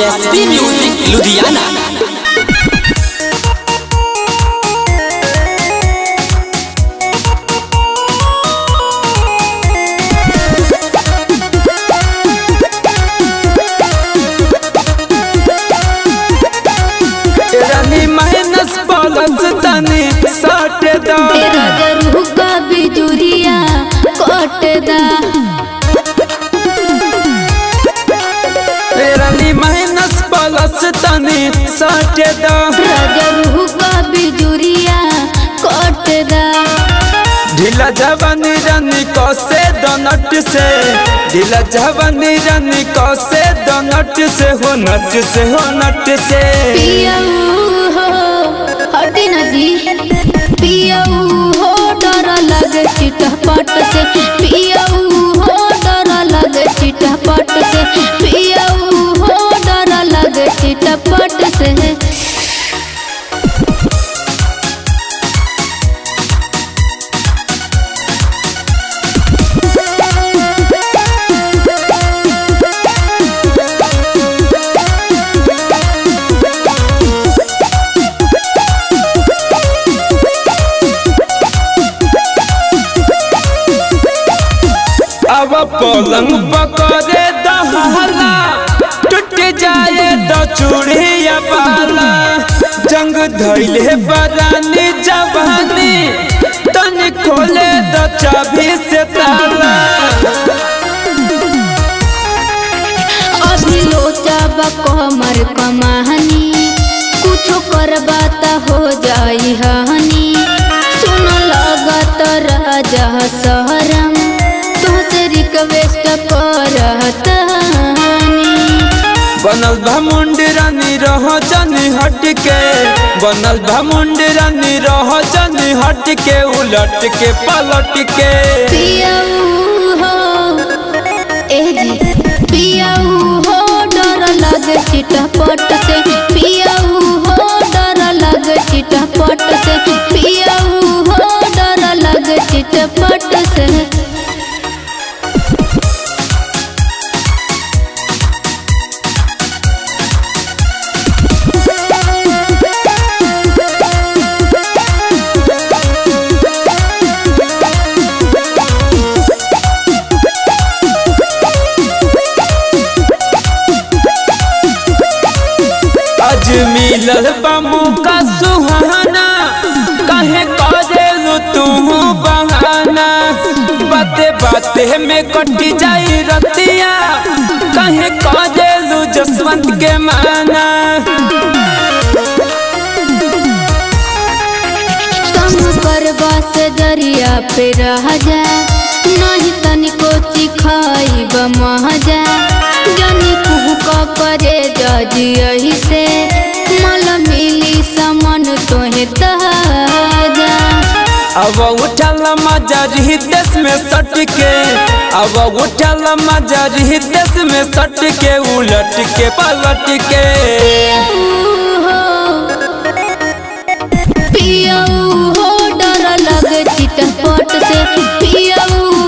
SP music Ludhiana रानी minus plus तनी साटे दा तेरा गरू का बिजुरिया कोटदा रानी माइनस प्लस तनी साटे दा गरू का बिजुरिया कोटदा ढीला जवानी रानी कसे दनट से ढीला जवानी रानी कसे दनट से हो नट से हो नट से पियाऊ हो हटी न जी पियाऊ हो डर लगे चिटपट से पियाऊ हो डर लगे चिटपट से पियाऊ हो डर लगे चिटपट से अब पलंग पकड़े दहला टूट जाए तो चूड़िया बाला जंग धैले बरानी जवानी तन खोले द चाबी से ताला अभी लोचा कमर कमाहनी कुछो करबा त हो जाई हनी सुन लगत राजा सहरम तुहसे रिक्वेस्ट करत हनी बनल बा मुंडी रानी रह जनी हट के बनल बा मुंडी रानी रह जनी हट के उलट के पलट के पियाऊ हो ए जी पियाऊ हो डर लगे चिटपट से पियाऊ हो डर लगे चिटपट से पियाऊ हो डर लगे चिटपट से आज मिलल बा मौका सुहाना कहे करेलू तू बहाना बाते बाते में कटी जाई रतिया कहे करेलू जसवंत के माना कम करबा से दरिया पे रह जा नहीं तनिको चिखाई बमहजा जनी कुहू का करे जजी यही से मल मिली समन तोहे तहजा अब उठल मजा रही देश में सट के अब उठल मजा रही देश में सट के उलट के पलट के पियाऊ हो डर लगे चिटपट से पियाऊ